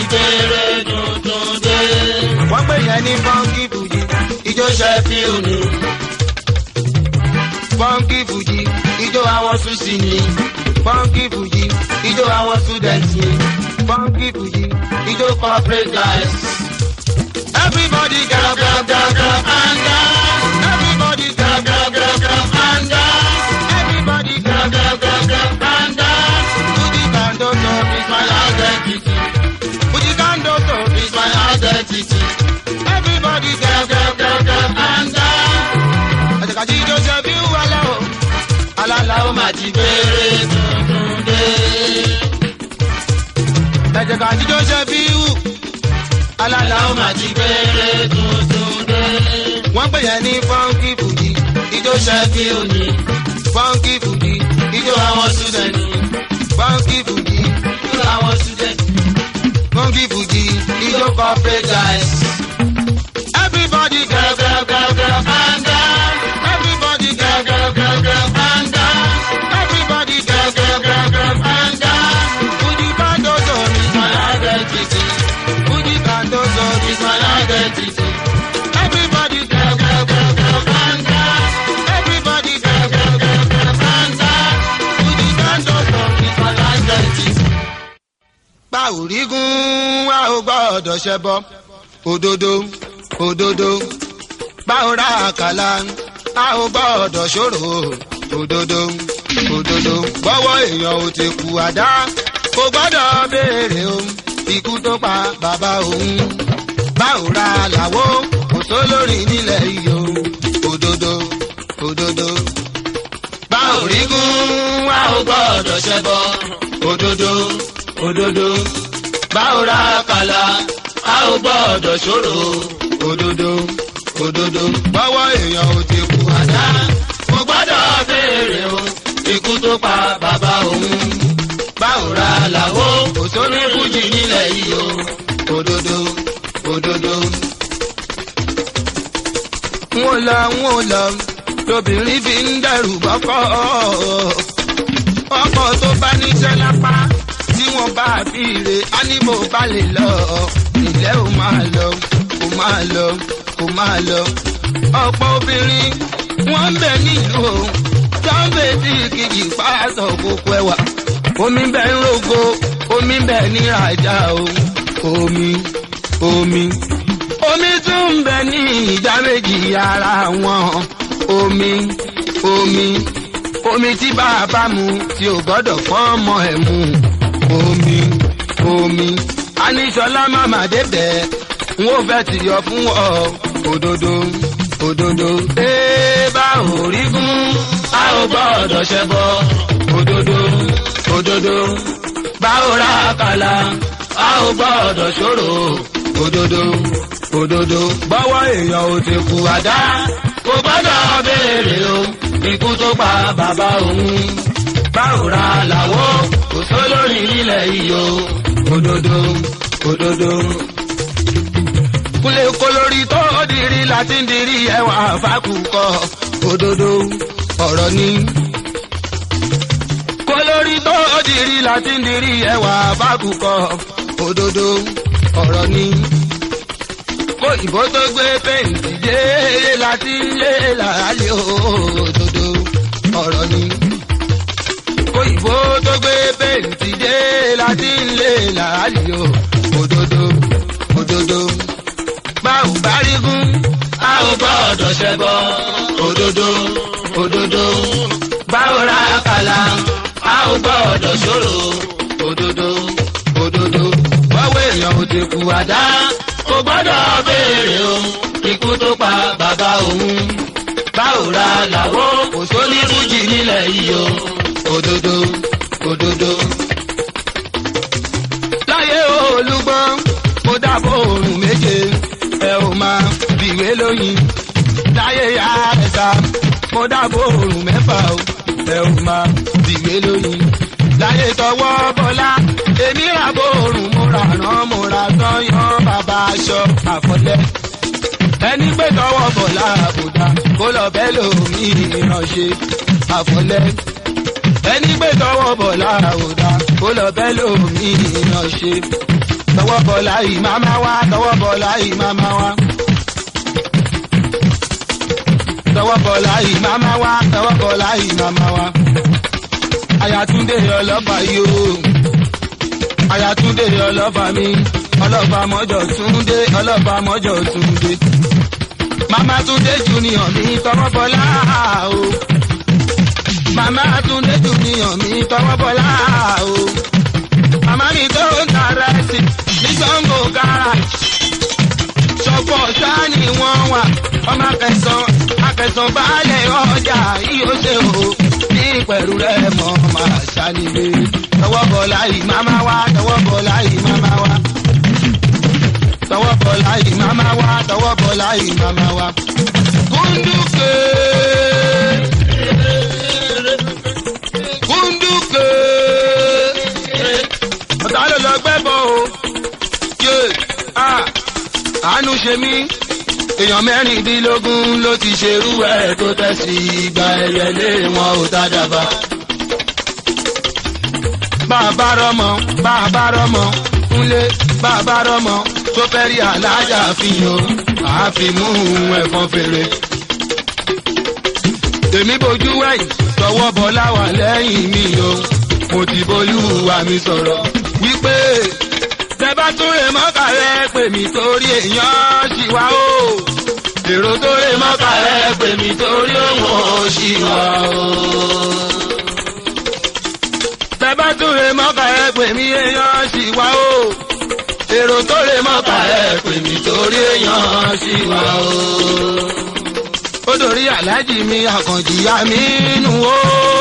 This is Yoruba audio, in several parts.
gbére tuntun dé. wọ́n pè yẹn ní fọ́nkì fújì ijó Ṣẹ́fíù ni fọ́nkì fújì ijó àwọn Súsì ni fọ́nkì fújì ijó àwọn student ni fọ́nkì fújì ijó corporate guys. everybody get Grab, up grab, grab, grab and dance. everybody get Grab, up grab, grab, grab and dance. everybody get Grab, up grab, grab, grab and dance. fújì kando tó It's my identity. fújì kando tó It's my identity. everybody get Grab, up grab, grab, grab and dance. àtẹ̀kájí ijó ṣe bí wàlẹ́ o alala o Ó máa ti gbére tuntun dé. ẹ̀jẹ̀kájí ijó ṣe bí wù alala Ó o máa ti gbére tuntun dé. wọ́n pè yẹn ní fọ́nkì fújì ijó ṣe bí Ṣẹ́fíù ni fọ́nkì fújì ijó ijó àwọn student ni fọ́nkì fújì ijó àwọn student. fọ́nkì fújì ijó Ijó corporate guys. everybody get Grab, up grab, grab, grab and dance. everybody get Grab, up grab, grab, grab and dance. everybody get Grab, up grab, grab, grab and dance. fújì kando tó It's my identity. fújì kando tó It's my identity. everybody get Grab, grab, grab, grab and dance. everybody get Grab, grab, grab, grab and dance. fújì kando tó. It's my identity. pa òrígun wa ò gbọ́dọ̀ ṣẹbọ òdodo òdodo bá ò ra àkàlà a ò gbọ́dọ̀ ṣòro òdodo òdodo bọ́wọ́ èèyàn ò ti kú àdá kò gbọ́dọ̀ béèrè o ikú tó pa bàbá òun bá ò ra làwọ́ kò sólórí nílẹ̀ yìí o òdodo òdodo bá òrígun wa ò gbọ́dọ̀ ṣẹbọ òdodo òdodo báwo ra kàlà a ò gbọ́dọ̀ ṣòro òdodo òdodo bọ́wọ́ èèyàn ò ti kú àdá kò gbọ́dọ̀ béèrè o ikú tó pa bàbá òun báwo ra làwọ́ kò sóní fújì nílẹ̀ yìí o òdodo òdodo. n ò lọ n ò lọ lobìnrin fi ń dẹrù bọ́kọ́ ọkọ̀ tó bá níṣẹ́ lápá tí wọ́n bá fi rè á ní bó bá lè lọ ilé ò máa lọ kò máa lọ kò máa lọ. ọ̀pọ̀ obìnrin wọ́n ń bẹ nílùú o sọ́ńbẹ̀ tí kìjì pàṣọ kókó ẹwà omi bẹ ń rogo omi bẹ ní ìrajà o omi omi omi tún ń bẹ ní ìjà méjì ara wọn omi omi omi tí bàbá mu tí ò gbọ́dọ̀ fọ́ọ̀mọ ẹ̀ mu omi omi aníṣọlá màmá débẹ̀ n ó fẹ́ ti yọ fún ọ òdodo òdodo. ee bá ò rí gún a ò gbọ́dọ̀ ṣẹbọ òdodo òdodo bá ò ra kàlà a ò gbọ́dọ̀ ṣòro òdodo òdodo bọ́wọ́ èèyàn ò ti kú àdá kò gbọ́dọ̀ béèrè o ikú tó pa bàbá òun báwo ra làwọ́ kò sólórí ilẹ̀ iyọ̀ òdodo òdodo. kúlẹ̀ kólórí tó dìrí láti ń dirí ẹwà fákùkọ òdodo ọ̀rọ̀ ni. kólórí tó dìrí láti ń dirí ẹwà fákùkọ òdodo ọ̀rọ̀ ni. kó ìbò tó gbé péǹtì dé láti lé làálẹ̀ òdodo ọ̀rọ̀ ni òyìnbó tó gbé bẹ́ǹtì dé láti ń lé làálì o òdodo òdodo báwo bá rí gún a ò gbọ́dọ̀ ṣẹbọ òdodo òdodo báwo ra kàlà a ò gbọ́dọ̀ ṣòro òdodo òdodo báwo èèyàn ò ti kú àdá kò gbọ́dọ̀ béèrè o ikú tó pa bàbá òun báwo ra làwọ́ kò sóní fújì nílẹ̀ yìí o òdodo òdodo. láyé olúgbọ́n mo dábò òrùn méje ẹ ò máa bìwé lóyin. láyé ya ẹ̀sà mo dábò òrùn mẹ́fà o ẹ ò máa bìwé lóyin. láyé tọwọ́ bọ́lá èmi rà bò òrùn mo rà rán mo rà sọ́yán bàbá aṣọ àfọlẹ́ ẹni pé tọwọ́ bọ̀lá àbùdá kó lọ bẹ́ẹ̀ lómi ìránṣẹ́ àfọlẹ́ ẹni gbé tọwọ́ bọ̀ lára òdà kó lọ bẹ́ẹ̀ lómi ìyàn ṣe. tọwọ́ bọ̀lá yìí máma wá tọwọ́ bọ̀lá yìí máma wá. tọwọ́ bọ̀lá yìí máma wá tọwọ́ bọ̀lá yìí máma wá. Ayatunde ọlọ́fà yìí o. Ayatunde ọlọ́fà mi. Ọlọ́fà mọ́jọ túndé ọlọ́fà mọ́jọ túndé. Màmá Túndé junior mi tọwọ́ bọ̀lá o. Màmá Túndé junior mi tọwọ́ bọ̀lá o. Màmá mi tó ń ta rẹ́sì ní Sango garage. Ṣọ̀pọ̀ ṣáà ni wọ́n wà. Ọmọ akẹsàn akẹsàn baálẹ̀ ọjà yìí ó ṣe o. Ní pẹ̀lú rẹ̀ mọ́ máa ṣànílé. Tọwọ́ bọ̀lá yìí máma wá, tọwọ́ bọ̀lá yìí máma wá. Tọwọ́ bọ̀lá yìí máma wá, tọwọ́ bọ̀lá yìí máma wá. Kúndùkè. Kúndùkè. Ọ̀tá ló lọ gbẹ́bọ̀ o. Yé a àánú ṣe mí. Èèyàn mẹ́rìndínlógún ló ti ṣerú ẹ̀ tó tẹ̀sí ìgbà ẹ̀yẹlé wọn ò tádàbà. Bàbá rọmọ, bàbá rọmọ, kúnlé, bàbá rọmọ, tó fẹ́ rí alájà fi hàn, àfimú ẹ̀fọn fèrè. Èmi bojú wẹ̀yìn, tọwọ́ bọ́lá wà lẹ́yìn mi o. Mo ti bolúwa mi sọ̀rọ̀ wípé tẹ bá tún lè mọ́kà rẹ pè mí torí èèyàn ṣì wá o. Èrò tó lè mọ́kà rẹ pè mí torí òun ò ṣì wá o. Tẹ bá tún lè mọ́kà rẹ pè mí èèyàn ṣì wá o. Èrò tó lè mọ́kà rẹ pè mí torí èèyàn ṣì wá o. Ó dòrí aláàjì mi àkànjì àmì nù o.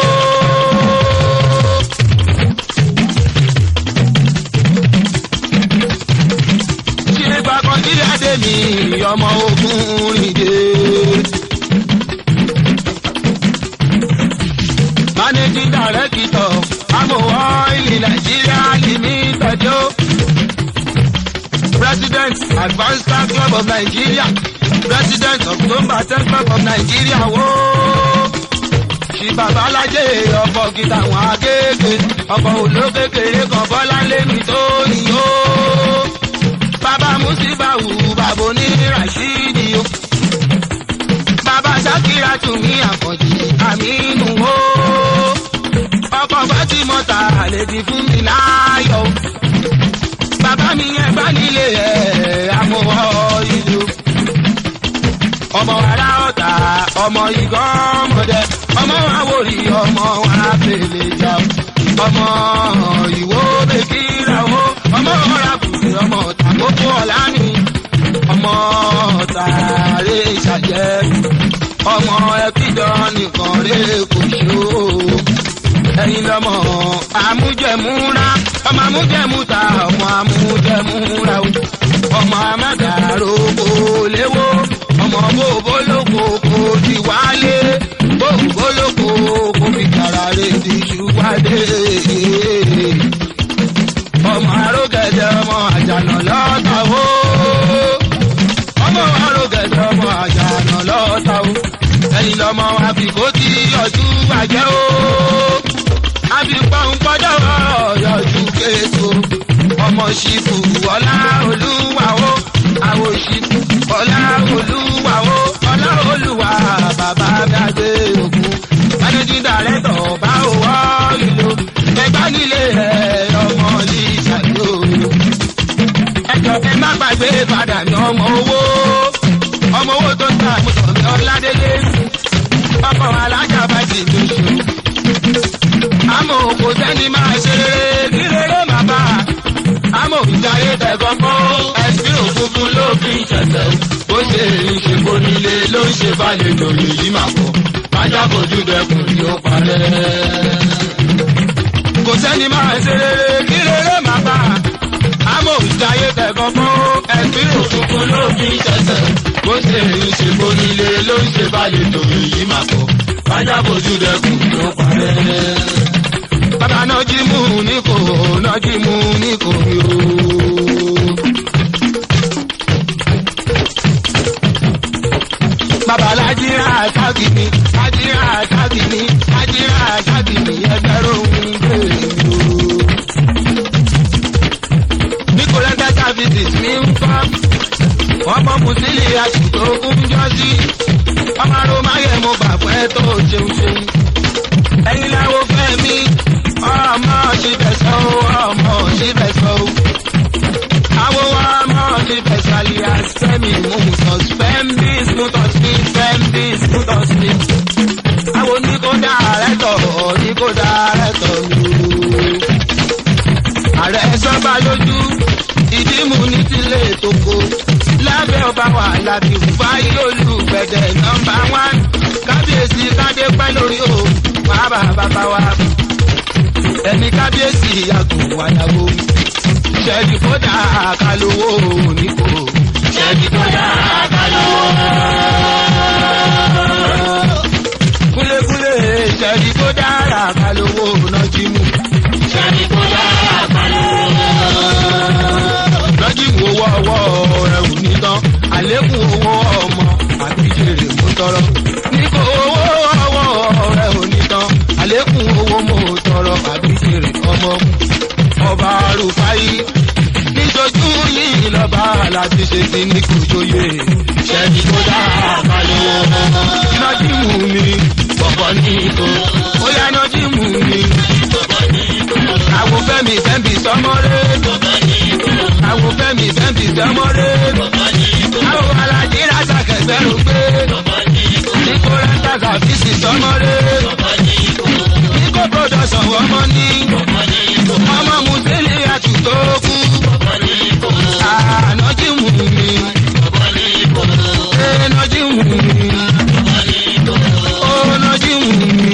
Ṣílẹ̀gbà kan jí adé mi ọmọ ogun rìndé. Managing Director Amowó Ilé Nàìjíríà Limited o. President Advanced Star Club of Nigeria. President October ten Club of Nigeria wo. Ṣì babalájé ọkọ̀ gíga àwọn akéèké. Ọkọ̀ olókèkèrè kan bọ́lá lémi tó yìí o bàbá musibawu bàbá oní rashidi o. bàbá sakira tún ní àkànjì àmínú o. ọkọ̀ fatimota àlejò fún mi láàyò. bàbá mi yẹn bá nílé ẹ̀ amọ̀wọ́ ìlú. ọmọ ara ọ̀tà ọmọ ìgọ́mọdé ọmọ àwòrì ọmọ àpèlè jà ọmọ ìwó bèkìrà o ọmọ ọ̀rà bùrẹ̀ ọmọ tàkókò ọ̀la ni ọmọ tààrẹ ìṣàjẹ́ ọmọ ẹbíjọ nìkan rẹ kò ṣó ẹyin lọmọ àmújẹmúra ọmọ àmújẹmúta ọmọ àmújẹmúra o ọmọ amẹ́gàrò kò léwó ọmọ bòbó lóko kò ti wálé bòbó lóko kò fi kàrà rè ti ṣùwádé ọmọ arógẹ̀dẹ̀ ọmọ àjànà lọ́ta o. ọmọ arógẹ̀dẹ̀ ọmọ àjànà lọ́ta o. ẹ̀yin lọ́mọ àbíkó tí ọdú bàjẹ́ o. àbíkọ́ ń gbọ́dọ̀ yọjú késo. ọmọ ṣìfù ọlá olúwa o. àwọn ṣìfù ọlá olúwa o. ọlá olúwa bàbá gbàgbé ògùn. managing director bá òwò ìlú. ẹgbẹ́ nílé ẹ̀ ọmọ ní ìṣàlò. ẹjọ́ ẹ má gbàgbé padà ní ọmọ owó. ọmọ owó tó ta àmúṣọ̀mí ọ̀làdélé. ọkọ̀ alájà bá ti mi ṣù. àmọ́ kò sẹ́ni máa ṣe rere kí rere má bà. àmọ́ ìjayé tẹ̀gọ́ kọ́ ẹ̀sìn òkùnkùn ló fi ṣẹ̀ṣẹ̀. bó ṣe ń ṣe kó nílé ló ń ṣe balẹ̀ lórí yìí máa pọ̀. májá kojú dẹkùn ni ó parẹ́ kò sẹ́ni máa ṣe rere kí rere máa bá a. àmọ́ ìdáyé tẹ̀gàn fún ẹ̀sìn òkùnkùn ló fi ṣẹ̀ṣẹ̀. bó ṣe ń ṣe bonílé ló ń ṣe balẹ̀ tòun yìí máa pọ̀. bájá bójú dẹkùn ló parẹ́. bàbá náà jí mú ní kò náà jí mú ní kò yó. bàbá lájíra àtàkì mi lájíra àtàkì mi lájíra àtàkì mi ẹgbẹ́rún gbèrè mi o. ní kò lẹ́sẹ̀ ọmọ mùsílì àtúntò kún jọ́sí ọmọ aromáyé mo bà pẹ́ tó ṣeun ṣeun ẹ̀yin láwo fẹ́ mi ọmọ síbẹ̀ sọ ọmọ síbẹ̀ sọ àwo ọmọ síbẹ̀ sàlìyà sẹ́mi mú sọ spẹ́mbí smútọ̀sí spẹ́mbí smútọ̀sí àwo ní kó dá rẹ̀ tọ̀ ní kó dá rẹ̀ tọ̀ lù ààrẹ sọ́ba lójú ìdímú ní tilé toko lábẹ́ ọba wà lábí fáyé olùgbẹ̀dẹ̀ nọmba wán kábíyèsí kádé pẹ́ lórí o bàbá bàbá wa ẹni kábíyèsí yàgò wàyàwó ṣẹ́ẹ̀dì kódà kálówó nípò ṣẹ́ẹ̀dì kódà kálówó. kúlékúlé ṣẹ́ẹ̀dì kódà kálówó nọ́jìmù ṣẹ́ẹ̀dì kódà kálówó lọ́jìmù owó ọwọ́ rẹ̀ ò ní tán àlékún owó ọmọ àbíjèrè mú tọrọ. nígbà owó ọwọ́ rẹ̀ ò ní tán àlékún owó mú tọrọ àbíjèrè ọmọ. ọba rúfáyì níṣojú yìí lọ́ba láti ṣe sí ní kòjòyè ṣẹ́ni tó dá àbálẹ̀ lọ́jìmù mi bọ̀bọ̀ ní ìtò ó yá lọ́jìmù mi. àwọn fẹ́mi fẹ́mi sọmọ́rẹ́ àwọn fẹ́mi fẹ́mi sọmọ́rẹ́ àwọn alájí rásà kẹgbẹ́rún gbé nípò rẹ́ńtà sàfíìsì sọmọ́rẹ́ nípò pọ́dọ̀sọ̀ ọmọ ní ọmọ mùsílì àtúntò kú ànájìmù mi ẹnájìmù mi ọ̀nàjìmù mi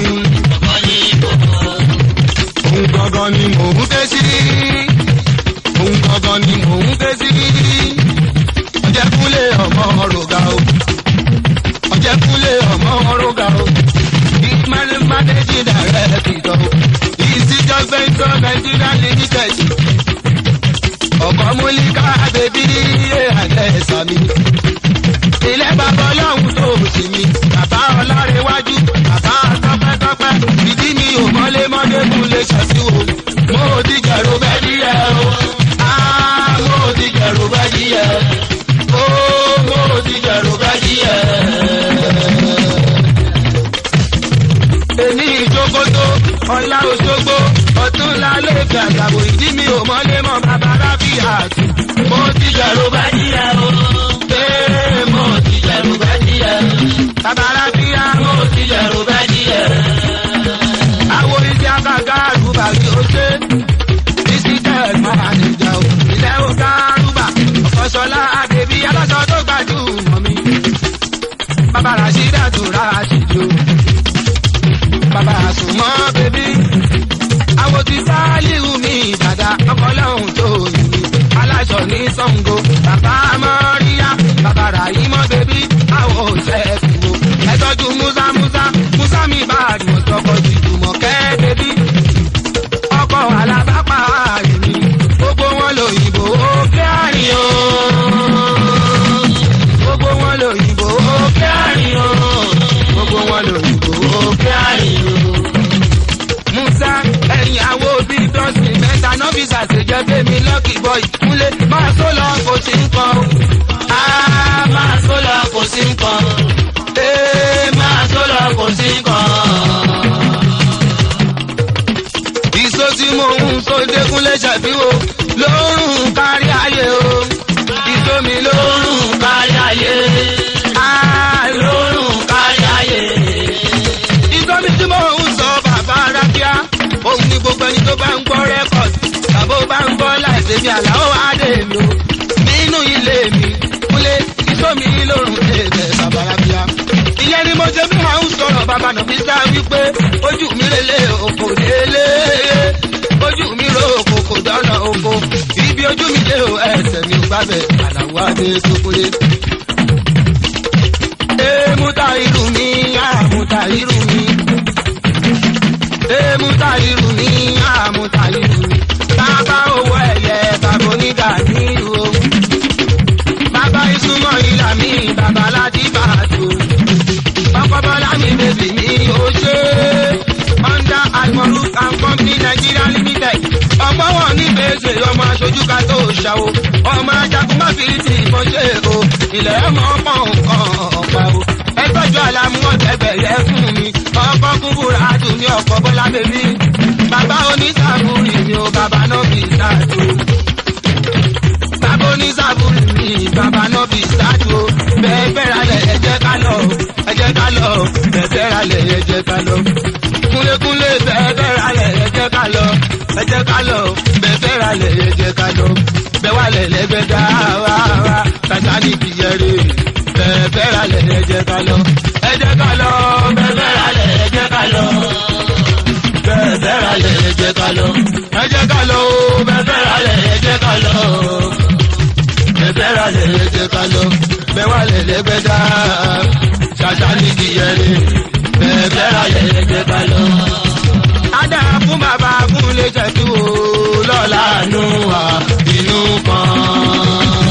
òun gangan ni mò ń ké sí òun gangan ni mò ń ké sí ọjẹ́kúnlé ọmọ rògà o ọjẹ́kúnlé ọmọ rògà o ìmọ̀lẹ́mọ̀lẹ́jì dàrẹ́ kìtọ́ ìsíjọ́ fẹ́ntọ́ nàìjíríà limited ọkọ̀ múlíkà bèbí àlẹ́ sàmì ilé bàbá ọlọ́run tó sì mí bàbá ọlárẹ̀wájú bàbá tọpẹ́tọpẹ́ ìdí mi ò mọ́lé mọ́lé mú lè ṣàfihàn mo ò ti jẹ̀rù bẹ́ẹ̀ díẹ̀ o ah mo ò ti jẹ̀rù bẹ́ẹ̀ díẹ̀ o mo ò ti jẹ̀rù bẹ́ẹ̀ díẹ̀. èmi ìjókòtò ọ̀la òṣogbo ọ̀túnla lẹ́ẹ̀kẹ́ àgbàbò ìdí mi ò mọ́lé mọ́ bàbá rábìyà mo ti jẹ̀rù bẹ́ẹ̀ díẹ̀ o ee mo ti jẹ̀rù bẹ́ẹ̀ díẹ̀ bàbá rábìyà mo ti jẹ̀rù bẹ́ẹ̀ díẹ̀. àwọn iṣẹ́ àgàgà àrùbà kí o ṣe ìsìtẹ́ máa nìjà o ilé o kárùbà ọ̀kọ́sọ́lá àbẹ̀bí aláṣọ tó gbajúmọ̀ mi bàbá rashida tó rashidi o bàbá àsùnmọ́ bèbí àwọn ti sáálíù mi dàda ọkọ̀ lọ́hùn tó yìí mi aláṣọ ní sango bàbá mọ́ríyá bàbá ràyímọ́ bèbí àwọn òṣẹ́ kìbò ẹ̀tọ́jú musa musa musa mi bá àdùn sọkọ̀ jùmọ̀ kẹ́ bèbí ọkọ̀ alábàpá àyèmí gbogbo wọn lòyìnbó ó kí àárín o gbogbo wọn lòyìnbó ó kí àárín o gbogbo wọn lòyìnbó ó kí àárín o. musa ẹ̀yìn àwo bíi dọ́sìn mẹ́ta nọ́fíìsì àṣejẹ́ bẹ́mi lọ́kì bọ́ ìkúnlẹ̀ máa tó lọ kò sí nǹkan. a máa tó lọ kò sí nǹkan. ee máa tó lọ kò sí nǹkan ìṣó tí mo ń so dékúnlé ṣàfihàn lórùn kárí ayé o ìṣó mi lórùn kárí ayé á lórùn kárí ayé. ìṣó mi tí mo ń sọ bàbá rábíà òun ni gbogbo ẹni tó bá ń gbọ́ rẹ́kọ̀dì tàbó bá ń gbọ́ láìsí mi àlàó adé mi o nínú ilé mi kúnlé ìṣó mi lórùn èdè bàbá rábíà ìyẹn ni mo ṣe bí wọn ń sọ̀rọ̀ bàbá nàbí sá wípé ojú mi lélẹ̀ òkò lélẹ̀ ojú mi ro òkò kò dáná oko ibi ojú mi lé o ẹsẹ̀ mi ò gbàbẹ̀ àlàó adé sókòlé. èmúta irú mi àmúta irú mi èmúta irú mi àmúta irú mi bàbá owó ẹ̀yẹ bàbá onígà nílùú o bàbá ìsúnmọ́ ìlà mi bàbá láti bàtò ọkọ̀ bọ́lá mi bèbè mi ò ṣe under almoru and company nigeria limited ọgbọ́n wọn ní gbèsè ọmọ aṣojú ká tó ṣàwò ọmọ ajagun má fi ti ìbọn ṣe o ilẹ̀ mọ́ pọ̀ nǹkan ọ̀pá o. ẹ tọ́jú àlámú ọ̀tẹ̀gbẹ̀yẹ fún mi ọkọ̀ kúbúrà dùn ní ọkọ̀ bọ́lá bèbí. bàbá onísàbùrì mi ò bàbá náà fi ṣáàtò. bàbá onísàbùrì mi bàbá náà fi ṣáàtò. bẹ́ẹ̀ bẹ́ẹ̀ ralẹ̀ ẹ jẹ́ ká lọ ẹ jẹ́ ká lọ bẹ́ẹ̀ bẹ́ẹ̀ ralẹ̀ ẹ jẹ́ ká lọ. kúnlékúnlé bẹ́ẹ̀ bẹ́ẹ̀ ralẹ̀ ẹ jẹ́ ká lọ ẹ jẹ́ ká lọ bẹ́ẹ̀ bẹ́ẹ̀ ralẹ̀ ẹ jẹ́ ká lọ. bẹ́ẹ̀ wálẹ̀ lẹ́gbẹ̀ẹ́ dá wá wá tàtàní kìyẹrẹ bẹ́ẹ̀ bẹ́ẹ̀ ralẹ̀ ẹ jẹ́ ká lọ ẹ jẹ́ ká lọ bẹ́ẹ̀ bẹ́ẹ̀ ralẹ̀ ẹ jẹ́ ká lọ bẹ́ẹ̀ bẹ́ẹ̀ ralẹ̀ ẹ jẹ́ ká lọ ẹ jẹ́ ká lọ bẹ́ẹ̀ bẹ́ẹ̀ ralẹ̀ ẹ jẹ́ ká lọ bẹ́ẹ̀ bẹ́ẹ̀ ralẹ̀ ẹ jẹ́ ká lọ bẹ́ẹ̀ wálẹ̀ lẹ́gbẹ̀ẹ́ dá tàtàní kìyẹrẹ bẹ́ẹ̀ bẹ́ẹ̀ ralẹ̀ ẹ jẹ́ ká lọ. Adá fún bàbá fún lè jẹ́ kí o lọ́la nù wá inú kan.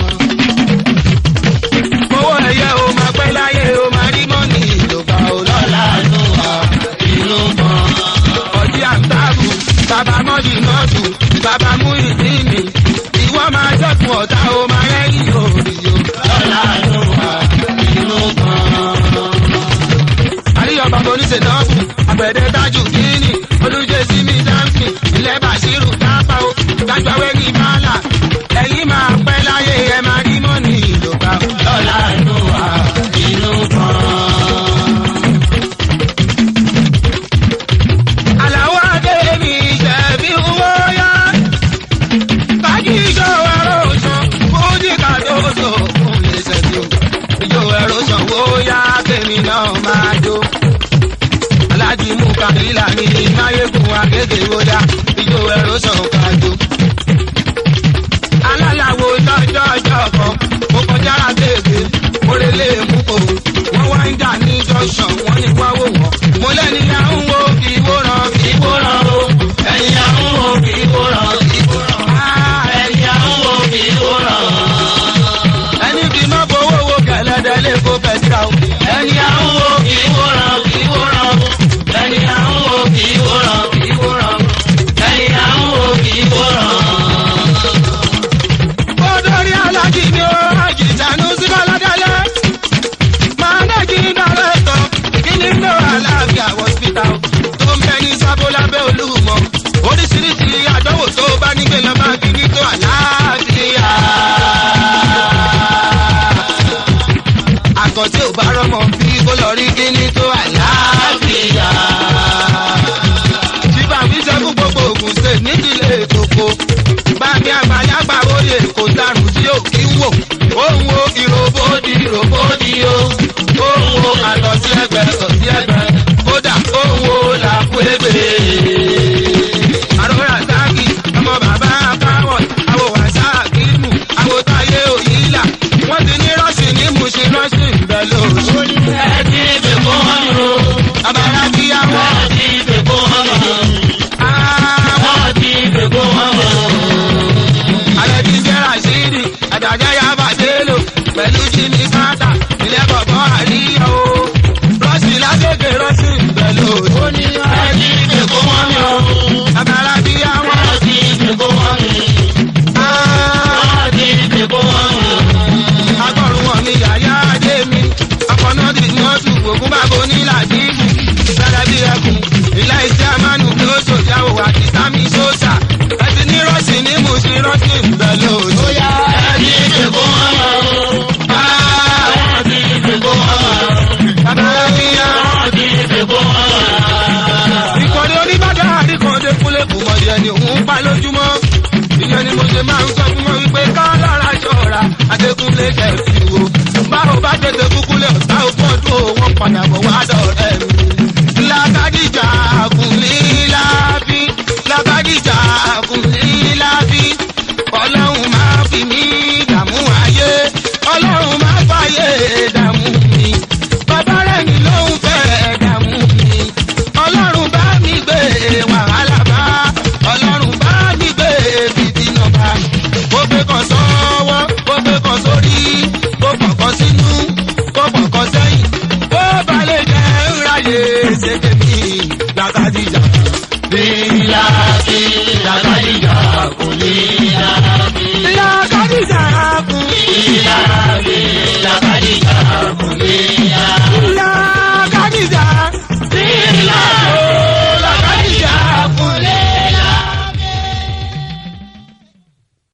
Owó ẹ̀yẹ o máa pẹ́ láyé o máa rí mọ́nì ìjọba o lọ́la nù wá inú kan. Ọ̀dí àǹtàbù, bàbá mọ́dì nọ́ọ̀tù, bàbá mú ìdí mi. Ìwọ máa jẹ́kun ọ̀tá o máa rẹ́yìn òrì o lọ́la nù wá inú kan àríyọ̀ bàbá oníṣẹ́ dọ́ọ̀bù àgbẹ̀dẹ tájù kíní olùjẹ́ sí mi dáńfì ilẹ̀ bàṣírù dápá o dájúwẹ́ ní bàálà ẹ̀yìn máa pẹ́ láyé ẹ máa rí mọ́nì ìjọba lọ́la inú wa inú kan. àlàó adé mi ṣẹ̀bí owó yá kájí ìjọ ẹ̀rọ sàn fújì kàdóso fún lè ṣẹ̀bí o ìjọ ẹ̀rọ sàn wó yá tèmi náà máa jó aláàjì mú kàbílà ní máyégún akéde wọdà ìjọ ẹ̀rọ sàn kájó. alálàwo lọ́jọ́ ọjọ́ kan mo kọjá àtẹ̀gbẹ́ orèlé mú kò wọ́n wá ń jà ní jọ́sàn wọ́n ní wá wò wọ́n. mo lẹ́ni à ń wo kì í wòran kì í wòran o ẹ̀yìn à ń wo kì í wòran kì í wòran. ẹ̀yìn à ń wo kì í wòran. ẹni bí má fowó wo kẹlẹ́dẹ́ lè kó pẹ̀sìkà o. ẹni à ń wo kì í wòran kì í wòran o ẹni à ń wo kì í wòran kì í wòran ẹni à ń wo kì í wòran. Odori alájí ni ó rájì ìjànú sí Bọ́ládélé. Màánẹ́jì dàrẹ́tọ̀ kíní ló àlàáfíà hospital tó ń bẹ ní sábó lábẹ́ olúmọ. Oríṣiríṣi àdánwò tó bá nígbè lọ máa kíní tó àlàáfíà. Àgọ́ tí ò bá rọ́mọ bí kó lọ rí kíní tó àlàáfíà. Ṣíbà fi ṣẹ́kù gbogbo Ògùn State nídìílé Èkókó. Bámi àgbàlagbà oyè kò dàrú tí ò kí ń wò. Òun wo ìròbódì ìròbódì o. Òun wo àlọ́ sí ẹgbẹ́ sọ sí ẹgbẹ́. Kódà òun wo làkú ébè. Àròrà sáàkì ọmọ bàbá Báwọ̀ àwọ̀ wàṣà kìímù àwọ̀ táyé òyìnlá. Wọ́n ti ní rọ́ọ̀ṣì ní Mùsùn rọ́ọ̀ṣì ìbẹ̀ lóṣù. Ẹ ti fi kún wọn o. Àbàrà kíyàwó. Ẹ ti fi kún wọn o. Àwọn Ẹ ti fi kún wọn o. alẹ́ ti jẹ́ rasidi àdàjẹ́ yaba délo pẹ̀lú jimmy santa ilé bọ̀bọ̀ àríyá o rọ́ọ̀sì lágbègbè rọ́ọ̀sì pẹ̀lú òní. Ẹ ti fi kún wọn o. àbára bí àwọn Ẹ ti fi kún wọn o. Ẹ ti fi kún wọn o. akọrùn wọn mi yàyà adé mi ọkọ̀nà tí wọ́n tù ògùn bàbá onílàdíìbù sára bí ẹkùn ilé iṣẹ́ amánu bí ó ṣòjáwò àti sami sósà ẹtì ní rọ́ọ̀sì ní mùsùlùmí rọ́ọ̀sì pẹ̀lú òní. Ẹ ti fi kún wọn o. Ẹ ti fi kún wọn o. àbára bí àwọn. Ẹ ti fi kún wọn o. ìkọ̀dé oníbàdàn àríkàndé kúnlẹ̀ kò mọ̀ díẹ̀ ni òun pa lójúmọ́. ìyẹn ni mo ṣe máa ń sọ fún wọn wípé ká lára ṣọ́ra adékúnlé kẹ̀sì wo. báwo bá tètè kúkúlẹ̀ ọ̀tá òpótò wọn padà bọ̀ wá dọ̀rẹ́ mi. lákàdíjà kùnlé lábí lákàdíjà kùnlé lábí. ọlọ́run máa fi mí dààmú ayé ọlọ́run máa fàyè dààmú mi. bàbá rẹ̀ ni lóun fẹ́ dààmú mi ọlọ́run bá mi gbé wàhálà bá ọlọ́run bá mi gbé fìdínà bá ó gbé kan sọ́wọ́ ó gbé kan sórí ó pọ̀kọ́ sínú ó pọ̀kọ́ sẹ́yìn ó balẹ̀ jẹ́ ńláyé ṣèké mi lákàdíjà. Lílàbí làkàdìjà kò lílàbí. lákàdíjà kù Lílàbí